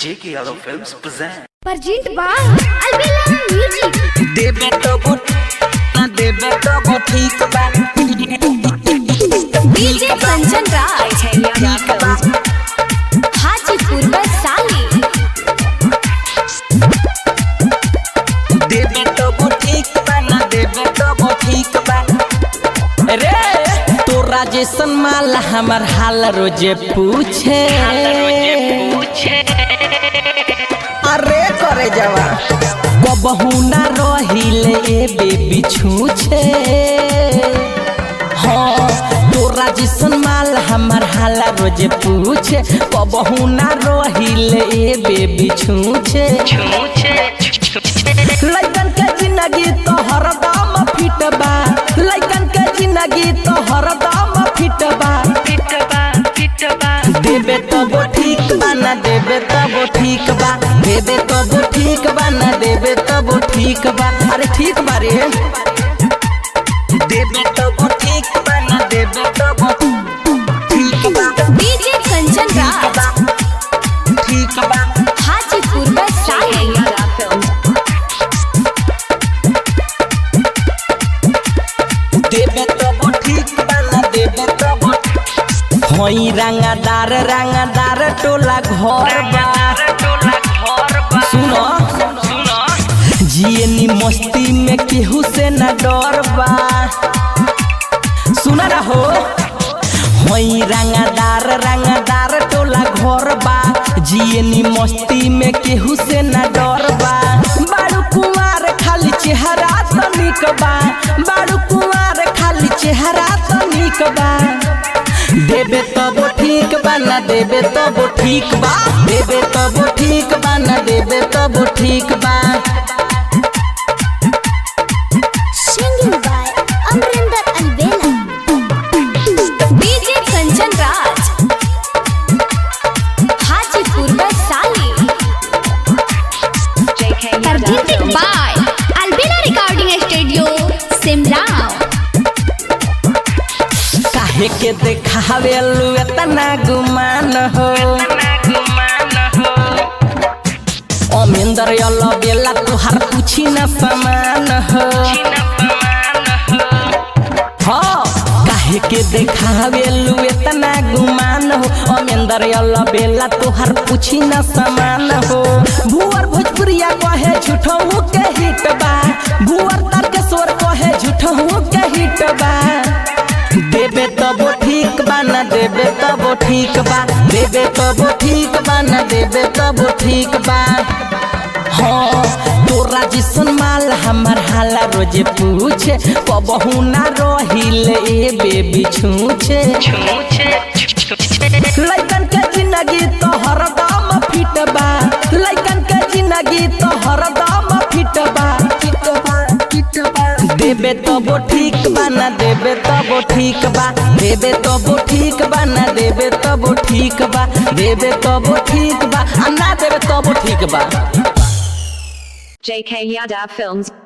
J.K. Yadav Films present. Present by Albella Music. देबे तो वो ना देबे तो वो ठीक बा DJ Kanchan Raj. ठीक बा हाजीपुर वैशाली देबे तो वो ठीक बा ना देबे तो वो ठीक बा रे तो राजेशन माल हमर हाल रोजे पूछे अरे करे जवा कबहू ना रहिले ए बेबी छूछे हाँ तो राजेशन माल हमर हाल रोजे पूछे कबहू ना रहिले ए बेबी छूछे लइकन के जिंदगी तो हरदम फिट बा लइकन के जिंदगी तो हरदम फिट बा देबे तो वो ठीक बा ना देबे तो वो ठीक बा देबे तो वो ठीक बा ना देबे तो वो ठीक बा अरे ठीक बा रे देबे तो वो ठीक बा ना देबे तो वो ठीक बा DJ Kanchan ठीक Raj. बा ठीक बा हाजीपुर वैशाली देबे तो वो ठीक बा ना देबे तो वो होई रंगादार रंगादार टोला घर बा सुनो जियनी मस्ती में केहू से न डर बा सुना रहो होई रंगादार रंगादार टोला घर बा जियनी मस्ती में केहू से न डर बा बारू कुमार खाली चेहरा तो निक बा बारू कुमार खाली चेहरा तो निक बा देबे तो वो ठीक बा ना देबे तो वो ठीक बा देबे तो वो ठीक बा ना देबे तो वो ठीक बा Singing by Amrinder Albella. DJ Kanchan Raj. Hajipur Vaishali Presented by Albella Recording Studio, Simla. काहे के देखावे लू एतना गुमान हो अमेंदर यलो बेला तुहार पूछी न समान हो हाँ काहे के देखावे लू एतना गुमान हो अमेंदर यलो बेला तुहार पूछी न समान हो भुअर भोजपुरिया कहे झूठहू के हिट बा भुअर तारकेश्वर कहे झूठहू के हिट बा देबे तो वो ठीक बा ना देबे तो वो ठीक बा देबे तो वो ठीक बा ना देबे तो वो ठीक बा हाँ तोरा जिसन माल हमर हाला रोजे पूछे कबहू ना रहिले ए बेबी छूछे लइकन के जिंदगी तो हरदम फिट बा लइकन के जिंदगी तो हरदम फिट बा फिट बा फिट बा देबे तो वो ठीक बा ना देबे तो वो ठीक बा देबे तो वो ठीक बा ना देबे तो वो ठीक बा देबे तो वो ठीक बा आ ना देबे तो वो ठीक बा JK Yadav Films